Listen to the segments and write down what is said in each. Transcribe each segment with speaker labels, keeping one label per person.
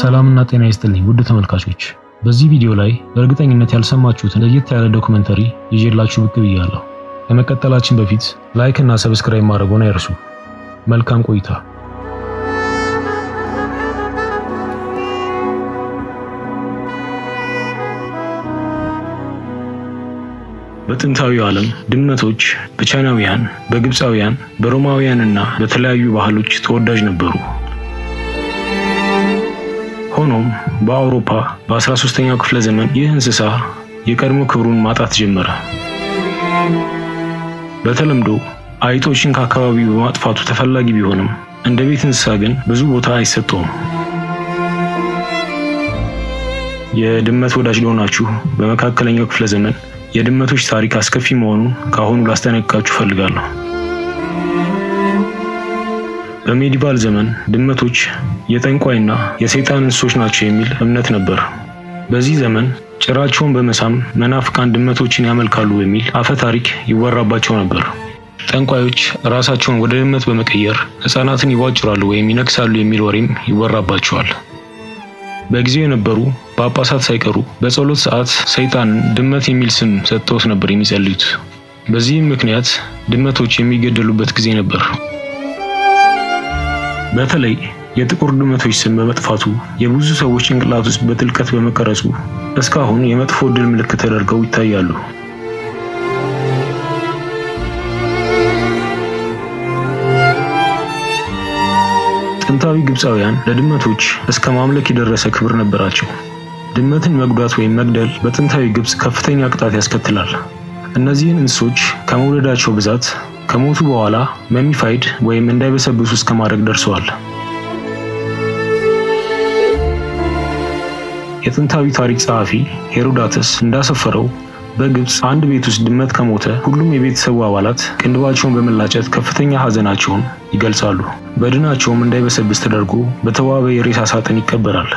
Speaker 1: ሰላምና ጤና ይስጥልኝ ውድ ተመልካቾች፣ በዚህ ቪዲዮ ላይ በእርግጠኝነት ያልሰማችሁትን ለየት ያለ ዶክመንተሪ ይዤላችሁ ብቅ ብያለሁ። ከመቀጠላችን በፊት ላይክ እና ሰብስክራይብ ማድረጉን አይርሱ። መልካም ቆይታ። በጥንታዊው ዓለም ድመቶች በቻይናውያን፣ በግብፃውያን፣ በሮማውያንና በተለያዩ ባህሎች ተወዳጅ ነበሩ። ሆኖም በአውሮፓ በ13ኛው ክፍለ ዘመን ይህ እንስሳ የቀድሞ ክብሩን ማጣት ጀመረ። በተለምዶ አይጦችን ከአካባቢው በማጥፋቱ ተፈላጊ ቢሆንም እንደ ቤት እንስሳ ግን ብዙ ቦታ አይሰጠውም። የድመት ወዳጅ ለሆናችሁ በመካከለኛው ክፍለ ዘመን የድመቶች ታሪክ አስከፊ መሆኑን ከአሁኑ ላስጠነቅቃችሁ እፈልጋለሁ። በሜዲቫል ዘመን ድመቶች የጠንቋይና የሰይጣን እንስሶች ናቸው የሚል እምነት ነበር። በዚህ ዘመን ጭራቸውን በመሳም መናፍቃን ድመቶችን ያመልካሉ በሚል አፈ ታሪክ ይወራባቸው ነበር። ጠንቋዮች ራሳቸውን ወደ ድመት በመቀየር ሕፃናትን ይቧጭራሉ ወይም ይነክሳሉ የሚል ወሬም ይወራባቸዋል። በጊዜው የነበሩ ጳጳሳት ሳይቀሩ በጸሎት ሰዓት ሰይጣንን ድመት የሚል ስም ሰጥተውት ነበር የሚጸልዩት። በዚህም ምክንያት ድመቶች የሚገደሉበት ጊዜ ነበር። በተለይ የጥቁር ድመቶች ስም በመጥፋቱ የብዙ ሰዎች ጭንቅላት ውስጥ በጥልቀት በመቀረጹ እስካሁን የመጥፎ ዕድል ምልክት ተደርገው ይታያሉ። ጥንታዊ ግብፃውያን ለድመቶች እስከ ማምለክ የደረሰ ክብር ነበራቸው። ድመትን መጉዳት ወይም መግደል በጥንታዊ ግብፅ ከፍተኛ ቅጣት ያስከትላል። እነዚህን እንስሶች ከመውደዳቸው ብዛት ከሞቱ በኋላ መሚፋይድ ወይም እንዳይበሰብሱ እስከ ማድረግ ደርሰዋል። የጥንታዊ ታሪክ ጸሐፊ ሄሮዳተስ እንዳሰፈረው በግብፅ አንድ ቤት ውስጥ ድመት ከሞተ ሁሉም የቤተሰቡ አባላት ቅንድባቸውን በመላጨት ከፍተኛ ሐዘናቸውን ይገልጻሉ። በድናቸውም እንዳይበሰብስ ተደርጎ በተዋበ የሬሳ ሳጥን ይቀበራል።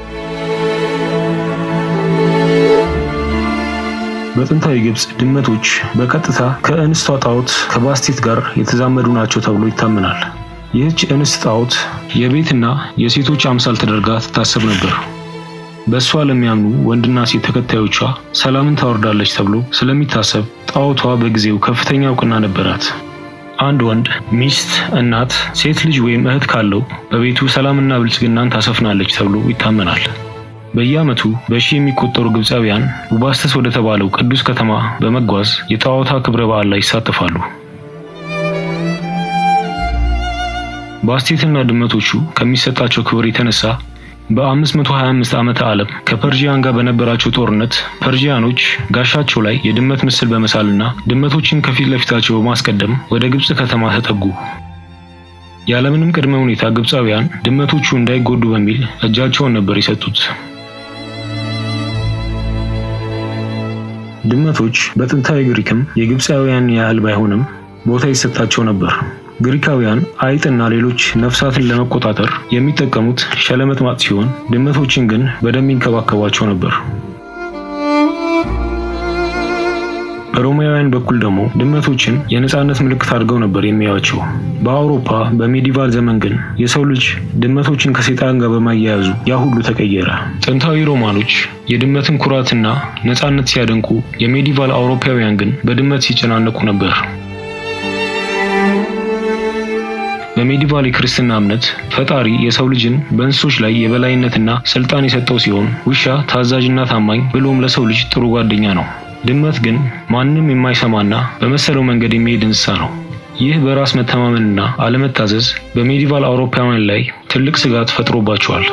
Speaker 1: በጥንታዊ ግብፅ ድመቶች በቀጥታ ከእንስቷ ጣዖት ከባስቴት ጋር የተዛመዱ ናቸው ተብሎ ይታመናል። ይህች እንስት ጣዖት የቤትና የሴቶች አምሳል ተደርጋ ትታሰብ ነበር። በእሷ ለሚያምኑ ወንድና ሴት ተከታዮቿ ሰላምን ታወርዳለች ተብሎ ስለሚታሰብ ጣዖቷ በጊዜው ከፍተኛ እውቅና ነበራት። አንድ ወንድ ሚስት፣ እናት፣ ሴት ልጅ ወይም እህት ካለው በቤቱ ሰላምና ብልጽግናን ታሰፍናለች ተብሎ ይታመናል። በየዓመቱ በሺ የሚቆጠሩ ግብፃውያን ቡባስተስ ወደ ተባለው ቅዱስ ከተማ በመጓዝ የጣዖቷ ክብረ በዓል ላይ ይሳተፋሉ። ባስቴትና ድመቶቹ ከሚሰጣቸው ክብር የተነሳ በ525 ዓመተ ዓለም ከፐርዢያን ጋር በነበራቸው ጦርነት ፐርዢያኖች ጋሻቸው ላይ የድመት ምስል በመሳልና ድመቶችን ከፊት ለፊታቸው በማስቀደም ወደ ግብፅ ከተማ ተጠጉ። ያለምንም ቅድመ ሁኔታ ግብፃውያን ድመቶቹ እንዳይጎዱ በሚል እጃቸውን ነበር የሰጡት። ድመቶች በጥንታዊ ግሪክም የግብፃውያን ያህል ባይሆንም ቦታ ይሰጣቸው ነበር። ግሪካውያን አይጥና ሌሎች ነፍሳትን ለመቆጣጠር የሚጠቀሙት ሸለመጥማጥ ሲሆን ድመቶችን ግን በደንብ ይንከባከቧቸው ነበር። በሮማውያን በኩል ደግሞ ድመቶችን የነፃነት ምልክት አድርገው ነበር የሚያዩአቸው። በአውሮፓ በሜዲቫል ዘመን ግን የሰው ልጅ ድመቶችን ከሰይጣን ጋር በማያያዙ ያ ሁሉ ተቀየረ። ጥንታዊ ሮማኖች የድመትን ኩራትና ነፃነት ሲያደንቁ፣ የሜዲቫል አውሮፓውያን ግን በድመት ሲጨናነቁ ነበር። በሜዲቫል የክርስትና እምነት ፈጣሪ የሰው ልጅን በእንስሶች ላይ የበላይነትና ስልጣን የሰጠው ሲሆን ውሻ ታዛዥና ታማኝ ብሎም ለሰው ልጅ ጥሩ ጓደኛ ነው። ድመት ግን ማንም የማይሰማና በመሰለው መንገድ የሚሄድ እንስሳ ነው። ይህ በራስ መተማመንና አለመታዘዝ በሜዲቫል አውሮፓውያን ላይ ትልቅ ስጋት ፈጥሮባቸዋል።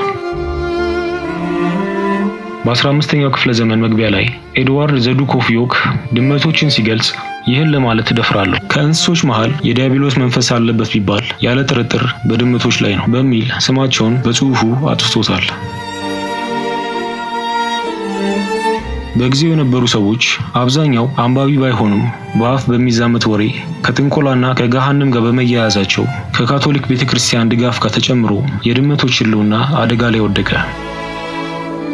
Speaker 1: በ15ኛው ክፍለ ዘመን መግቢያ ላይ ኤድዋርድ ዘዱክ ኦፍ ዮርክ ድመቶችን ሲገልጽ ይህን ለማለት እደፍራለሁ፣ ከእንስሶች መሃል የዲያብሎስ መንፈስ አለበት ቢባል ያለ ጥርጥር በድመቶች ላይ ነው በሚል ስማቸውን በጽሑፉ አጥፍቶታል። በጊዜው የነበሩ ሰዎች አብዛኛው አንባቢ ባይሆኑም በአፍ በሚዛመት ወሬ ከጥንቆላና ከገሃንም ጋር በመያያዛቸው ከካቶሊክ ቤተ ክርስቲያን ድጋፍ ጋር ተጨምሮ የድመቶች ሕልውና አደጋ ላይ ወደቀ።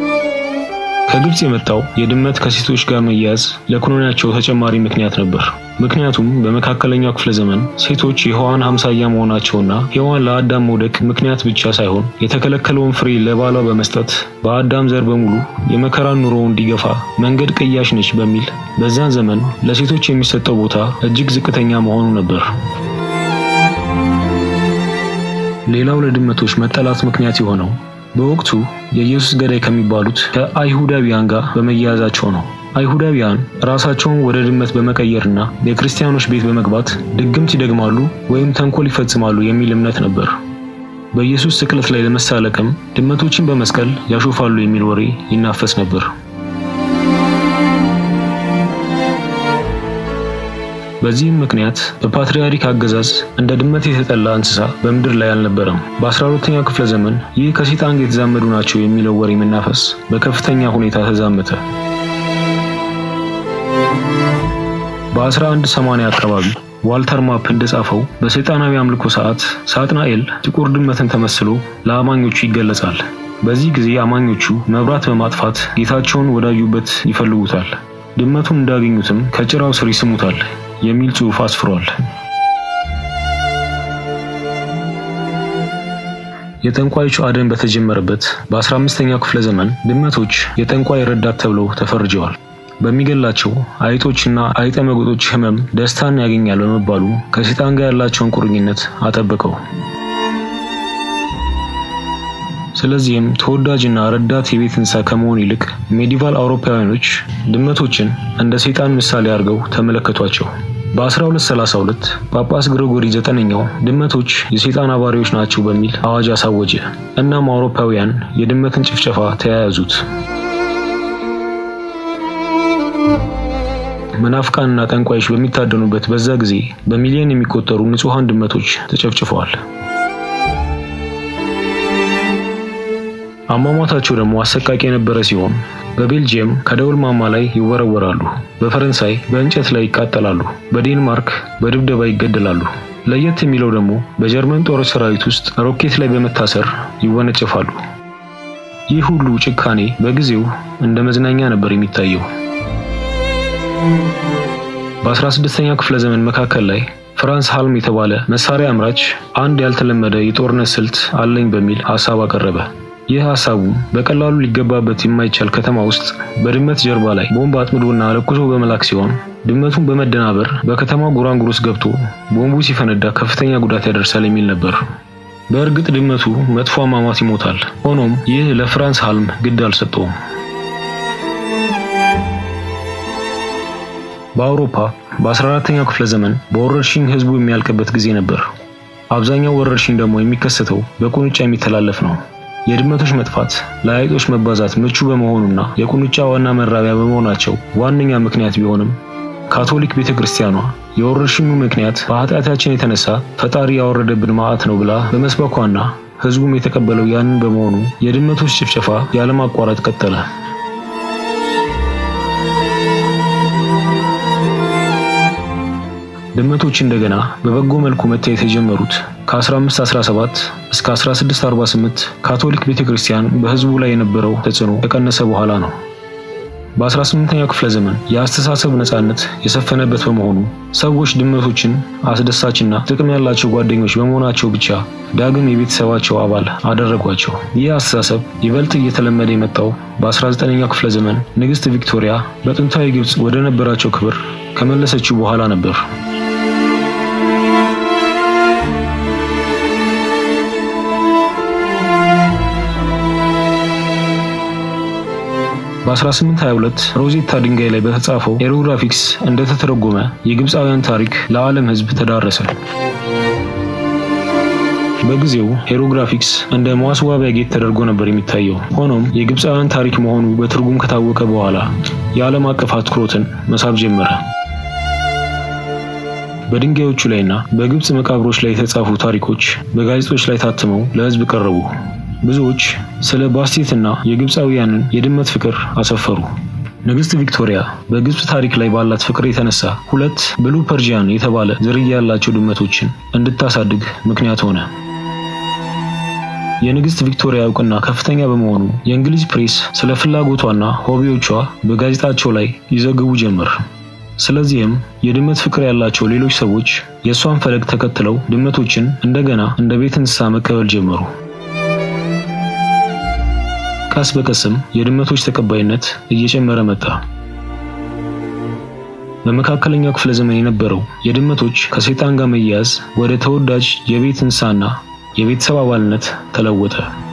Speaker 1: ከግብፅ የመጣው የድመት ከሴቶች ጋር መያያዝ ለኩነኔያቸው ተጨማሪ ምክንያት ነበር። ምክንያቱም በመካከለኛው ክፍለ ዘመን ሴቶች የሔዋን አምሳያ መሆናቸውና ሔዋን ለአዳም መውደቅ ምክንያት ብቻ ሳይሆን የተከለከለውን ፍሬ ለባሏ በመስጠት በአዳም ዘር በሙሉ የመከራን ኑሮ እንዲገፋ መንገድ ቀያሽ ነች በሚል በዛን ዘመን ለሴቶች የሚሰጠው ቦታ እጅግ ዝቅተኛ መሆኑ ነበር። ሌላው ለድመቶች መጠላት ምክንያት የሆነው በወቅቱ የኢየሱስ ገዳይ ከሚባሉት ከአይሁዳውያን ጋር በመያያዛቸው ነው። አይሁዳውያን ራሳቸውን ወደ ድመት በመቀየርና የክርስቲያኖች ቤት በመግባት ድግምት ይደግማሉ ወይም ተንኮል ይፈጽማሉ የሚል እምነት ነበር። በኢየሱስ ስቅለት ላይ ለመሳለቅም ድመቶችን በመስቀል ያሾፋሉ የሚል ወሬ ይናፈስ ነበር። በዚህም ምክንያት በፓትርያርክ አገዛዝ እንደ ድመት የተጠላ እንስሳ በምድር ላይ አልነበረም። በ12ኛው ክፍለ ዘመን ይህ ከሰይጣን ጋር የተዛመዱ ናቸው የሚለው ወሬ መናፈስ በከፍተኛ ሁኔታ ተዛመተ። በ1180 አካባቢ ዋልተር ማፕ እንደጻፈው በሰይጣናዊ አምልኮ ሰዓት ሳጥናኤል ጥቁር ድመትን ተመስሎ ለአማኞቹ ይገለጻል። በዚህ ጊዜ አማኞቹ መብራት በማጥፋት ጌታቸውን ወዳዩበት ይፈልጉታል። ድመቱን እንዳገኙትም ከጭራው ስር ይስሙታል የሚል ጽሑፍ አስፍሯል። የጠንቋዮቹ አደን በተጀመረበት በ15ኛው ክፍለ ዘመን ድመቶች የጠንቋይ ረዳት ተብለው ተፈርጀዋል። በሚገላቸው አይጦችና አይጠ መጎጦች ህመም ደስታን ያገኛል በመባሉ ከሰይጣን ጋር ያላቸውን ቁርኝነት አጠበቀው። ስለዚህም ተወዳጅና ረዳት የቤት እንስሳ ከመሆን ይልቅ ሜዲቫል አውሮፓውያኖች ድመቶችን እንደ ሰይጣን ምሳሌ አድርገው ተመለከቷቸው። በ1232 ጳጳስ ግሪጎሪ ዘጠነኛው ድመቶች የሰይጣን አባሪዎች ናቸው በሚል አዋጅ አሳወጀ። እናም አውሮፓውያን የድመትን ጭፍጨፋ ተያያዙት። መናፍቃንና ጠንቋዮች በሚታደኑበት በዛ ጊዜ በሚሊዮን የሚቆጠሩ ንጹሐን ድመቶች ተጨፍጭፈዋል። አሟሟታቸው ደግሞ አሰቃቂ የነበረ ሲሆን በቤልጅየም ከደውል ማማ ላይ ይወረወራሉ፣ በፈረንሳይ በእንጨት ላይ ይቃጠላሉ፣ በዴንማርክ በድብደባ ይገደላሉ። ለየት የሚለው ደግሞ በጀርመን ጦር ሰራዊት ውስጥ ሮኬት ላይ በመታሰር ይወነጨፋሉ። ይህ ሁሉ ጭካኔ በጊዜው እንደ መዝናኛ ነበር የሚታየው። በ16ኛው ክፍለ ዘመን መካከል ላይ ፍራንስ ሃልም የተባለ መሳሪያ አምራች አንድ ያልተለመደ የጦርነት ስልት አለኝ በሚል ሀሳብ አቀረበ። ይህ ሀሳቡ በቀላሉ ሊገባበት የማይቻል ከተማ ውስጥ በድመት ጀርባ ላይ ቦምብ አጥምዶና ለኩሶ በመላክ ሲሆን ድመቱን በመደናበር በከተማው ጉራንጉር ውስጥ ገብቶ ቦምቡ ሲፈነዳ ከፍተኛ ጉዳት ያደርሳል የሚል ነበር። በእርግጥ ድመቱ መጥፎ አሟሟት ይሞታል። ሆኖም ይህ ለፍራንስ ሃልም ግድ አልሰጠውም። በአውሮፓ በ14ኛው ክፍለ ዘመን በወረርሽኝ ህዝቡ የሚያልቅበት ጊዜ ነበር። አብዛኛው ወረርሽኝ ደግሞ የሚከሰተው በቁንጫ የሚተላለፍ ነው። የድመቶች መጥፋት ለአይጦች መባዛት ምቹ በመሆኑና የቁንጫ ዋና መራቢያ በመሆናቸው ዋነኛ ምክንያት ቢሆንም ካቶሊክ ቤተ ክርስቲያኗ የወረርሽኙ ምክንያት በኃጢአታችን የተነሳ ፈጣሪ ያወረደብን መዓት ነው ብላ በመስበኳና ህዝቡም የተቀበለው ያንን በመሆኑ የድመቶች ጭፍጨፋ ያለማቋረጥ ቀጠለ። ድመቶች እንደገና በበጎ መልኩ መታየት የጀመሩት ከ1517 እስከ 1648 ካቶሊክ ቤተክርስቲያን በህዝቡ ላይ የነበረው ተጽዕኖ ከቀነሰ በኋላ ነው። በ18ኛው ክፍለ ዘመን የአስተሳሰብ ነጻነት የሰፈነበት በመሆኑ ሰዎች ድመቶችን አስደሳችና ጥቅም ያላቸው ጓደኞች በመሆናቸው ብቻ ዳግም የቤተሰባቸው አባል አደረጓቸው። ይህ አስተሳሰብ ይበልጥ እየተለመደ የመጣው በ19ኛው ክፍለ ዘመን ንግሥት ቪክቶሪያ በጥንታዊ ግብፅ ወደ ነበራቸው ክብር ከመለሰችው በኋላ ነበር። በ1822 ሮዜታ ድንጋይ ላይ በተጻፈው ሄሮግራፊክስ እንደተተረጎመ የግብፃውያን ታሪክ ለዓለም ሕዝብ ተዳረሰ። በጊዜው ሄሮግራፊክስ እንደ ማስዋቢያ ጌጥ ተደርጎ ነበር የሚታየው። ሆኖም የግብፃውያን ታሪክ መሆኑ በትርጉም ከታወቀ በኋላ የዓለም አቀፍ አትኩሮትን መሳብ ጀመረ። በድንጋዮቹ ላይና በግብፅ መቃብሮች ላይ የተጻፉ ታሪኮች በጋዜጦች ላይ ታትመው ለሕዝብ ቀረቡ። ብዙዎች ስለ ባስቴትና የግብፃውያንን የድመት ፍቅር አሰፈሩ። ንግሥት ቪክቶሪያ በግብፅ ታሪክ ላይ ባላት ፍቅር የተነሳ ሁለት ብሉ ፐርጂያን የተባለ ዝርያ ያላቸው ድመቶችን እንድታሳድግ ምክንያት ሆነ። የንግሥት ቪክቶሪያ እውቅና ከፍተኛ በመሆኑ የእንግሊዝ ፕሬስ ስለ ፍላጎቷና ሆቢዎቿ በጋዜጣቸው ላይ ይዘግቡ ጀመር። ስለዚህም የድመት ፍቅር ያላቸው ሌሎች ሰዎች የእሷን ፈለግ ተከትለው ድመቶችን እንደገና እንደ ቤት እንስሳ መቀበል ጀመሩ። ቀስ በቀስም የድመቶች ተቀባይነት እየጨመረ መጣ። በመካከለኛው ክፍለ ዘመን የነበረው የድመቶች ከሰይጣን ጋር መያያዝ ወደ ተወዳጅ የቤት እንስሳና የቤተሰብ አባልነት ተለወጠ።